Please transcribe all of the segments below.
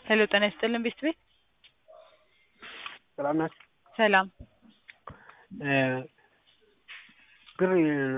ሄሎ ጤና ይስጥልን ቤስት ቤት ሰላም ናት። ሰላም ብር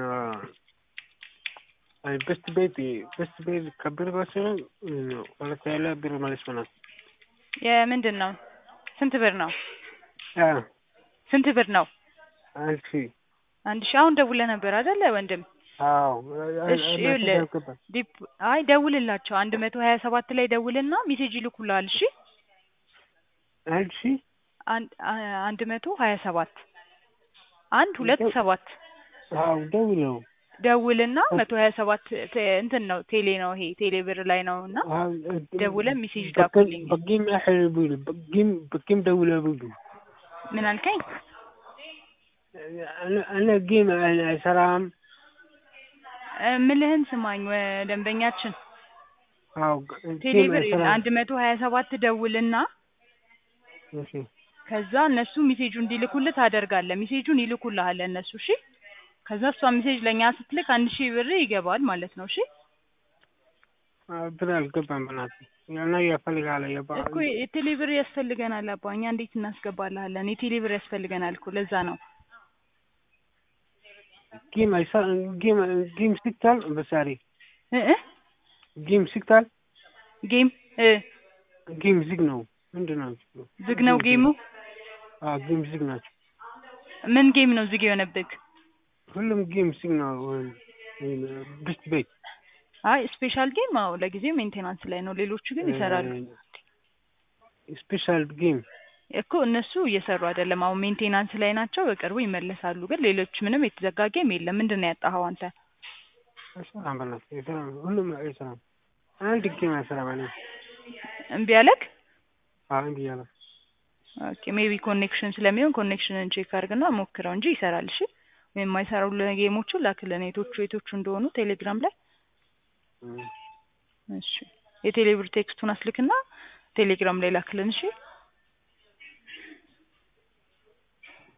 በስት ቤት በስት ቤት ከብር ወሰነ ሁለት ያለ ብር ማለት ነው። የምንድን ነው? ስንት ብር ነው? ስንት ብር ነው? አንድ ሺህ አንድ ሺህ አሁን ደውለህ ነበር አይደለ ወንድም? አዎ እሺ ይኸውልህ ዲፕ አይ ደውልላቸው አንድ መቶ ሀያ ሰባት ላይ ደውልና ሜሴጅ ይልኩልሃል። እሺ አንድ ሺህ አንድ አንድ መቶ ሀያ ሰባት አንድ ሁለት ሰባት አዎ ደውለው ደውልና መቶ ሀያ ሰባት እንትን ነው ቴሌ ነው ይሄ ቴሌ ብር ላይ ነው እና ደውለህ ሜሴጅ ላኩልኝ። በጊም ያህል ብሉ በጊም በጊም ደውለው ብሉ ምን አልከኝ? እኔ ጌም አይሰራም። ምልህን ስማኝ ደንበኛችን አዎ ቴሌ ብር አንድ መቶ ሀያ ሰባት ደውልና እሺ ከዛ እነሱ ሜሴጁ እንዲልኩልህ ታደርጋለህ። ሜሴጁን ይልኩልሃል እነሱ እሺ። ከዛ እሷ ሜሴጅ ለእኛ ስትልክ አንድ ሺህ ብር ይገባል ማለት ነው። እሺ ብር አልገባም። በእናትህ እና ያፈልጋል የባ እኮ የቴሌ ብር ያስፈልገናል አባ። እኛ እንዴት እናስገባልሃለን? የቴሌ ብር ያስፈልገናል እኮ ለዛ ነው። ጌም አይሳ ጌም ጌም ሲክታል በሳሪ እ እ ጌም ሲክታል ጌም እ ጌም ዝግ ነው። ምንድን ነው ዝግ ነው ጌሙ? አዎ ጌም ዝግ ናቸው። ምን ጌም ነው ዝግ የሆነብህ? ሁሉም ጌም ዝግ ነው። ብስት ቤት አይ ስፔሻል ጌም አዎ ለጊዜው ሜንቴናንስ ላይ ነው። ሌሎቹ ግን ይሰራሉ። ስፔሻል ጌም እኮ እነሱ እየሰሩ አይደለም። አሁን ሜንቴናንስ ላይ ናቸው። በቅርቡ ይመለሳሉ። ግን ሌሎች ምንም የተዘጋ ጌም የለም። ምንድን ነው ያጣኸው አንተ? አይሰራም። በእናትህ አይሰራም። ሁሉም አይሰራም። አንድ ጌም አይሰራም። እኔ እምቢ አለክ? አዎ እምቢ አለ። ኦኬ ሜቢ ኮኔክሽን ስለሚሆን ኮኔክሽንን ቼክ አድርግና ሞክረው እንጂ ይሰራል። እሺ ወይም የማይሰራው ጌሞቹ ላክልን የቶቹ የቶቹ እንደሆኑ ቴሌግራም ላይ እሺ የቴሌብር ቴክስቱን አስልክና ቴሌግራም ላይ ላክልን። እሺ